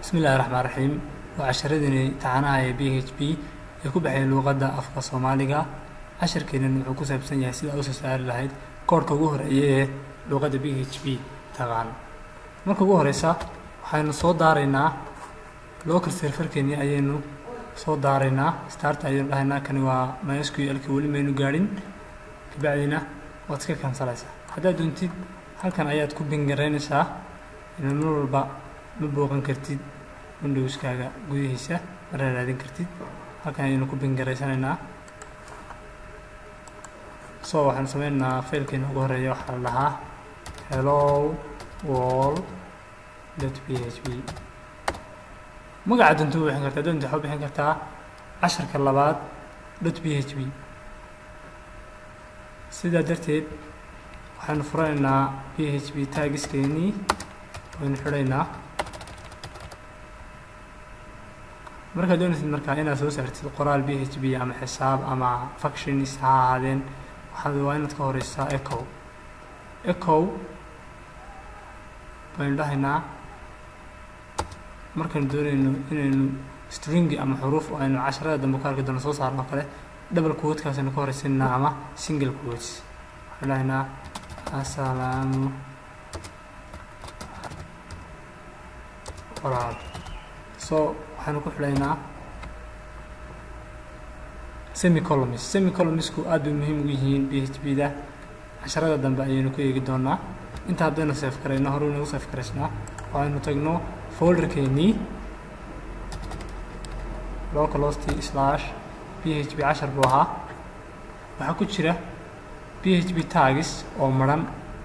bismi illahi raxmaan raxiim waa casharadani taxanaha ee b h p ee ku baxay luuqadda afka soomaaliga casharkeenan wuxuu ku saabsan yahay sida usoo saari lahayd koorhka ugu horeeya ee luuqadda b h p taqaan marka ugu horeysa waxaynu soo daaraynaa local serfarkeeni ayaynu soo daaraynaa start ayaynu dhahaynaa kani waa mysqlka weli maynu gaadhin kabacdina waad iska kansalaysaa haddaad doontid halkan ayaad ku bingaraynaysaa ina mar walba ma booqan kartid windowskaaga gudihiisa mara raadin kartid halkan ayaynu ku bingaraysanaynaa so waxaanu sameynaynaa failkeena ugu horeeya waxaa la dhahaa hello wall dot p h p magaca doonta u bixin kartaa doonta waxaa u bixin kartaa casharka labaad dot p h p sidaa darteed waxaynu furanaynaa p h p taagiskeenii waynu xidhaynaa markaad doonaysid markaa inaad soo saartid qoraal b h p ama xisaab ama functions ha ahaadeen waxaad waa inaad ka horeysaa echo echo baynu dhahaynaa markaynu doonayno inaynu stringi ama xuruuf aynu casharada dambe ku arki doono soo saarno kale double quoteskaasaynu ka horeysanaa ama single quotes waxaynu dhahaynaa asalaamu qoraal so waxaynu ku xidhaynaa semicolomist semicolomistku aad bay muhiim ugu yihiin b h p da casharada dambe ayaynu ku eegi doonaa inta haddaynu seef karayno hore inagu seef karaysnaa oo aynu tagno folderkeenii localhosti slash p h p cashar buu ahaa waxaa ku jira p h p tagis oo maran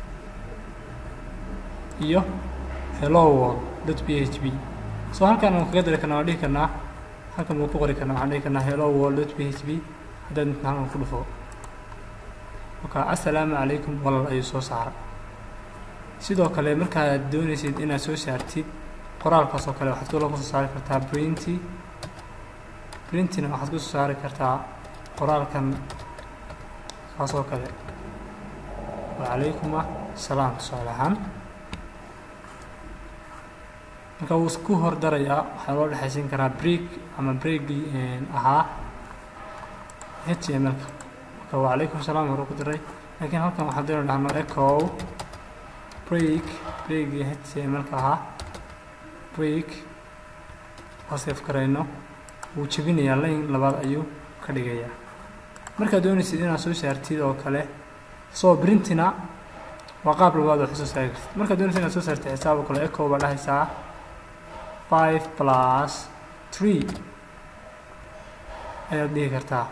iyo hello wall dot p h p so halkan aan kaga dari karna waan dhihi karnaa halkan buu ku qori karnaa waxaan dhihi karnaa hello wall dot p h p haddaad inta halkan ku dhufo marka assalaamu calaykum walal ayuu soo saaray sidoo kale markaad doonaysid inaad soo saartid qoraalkaas oo kale waxaad kaloo kusoo saari kartaa printy printina waxaad kusoo saari kartaa qoraalkan kaas oo kale wacalaykum salaam tusaale ahaan marka wuu isku hor darayaa waxaa loo dhexaysiin karaa break ama breakii ahaa h t m lka marka wacalaykum salaam hore ku diray laakiin halkan waxaan doona dhahno echo break breakii h t m lka ahaa break oo seef karayno wuu jebinayaa layn labaad ayuu ka dhigayaa markaad doonaysid inaad soo saartid oo kale soo printina waa qaab labaad oo soo saari kartid markaad doonaysid inaad soo saartid xisaab oo kale echo baa dhahaysaa five plus three ayaad dhihi kartaa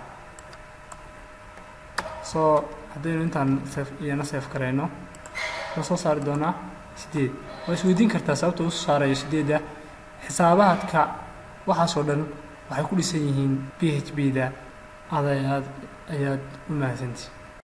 so haddaynu intaan seef iyana seef karayno wuxuu soo saari doonaa sideed waa isweydiin kartaa sababta usoo saarayo sideedda xisaabaadka waxaasoo dhan waxay ku dhisan yihiin b h b da aday aad ayaad u mahadsanti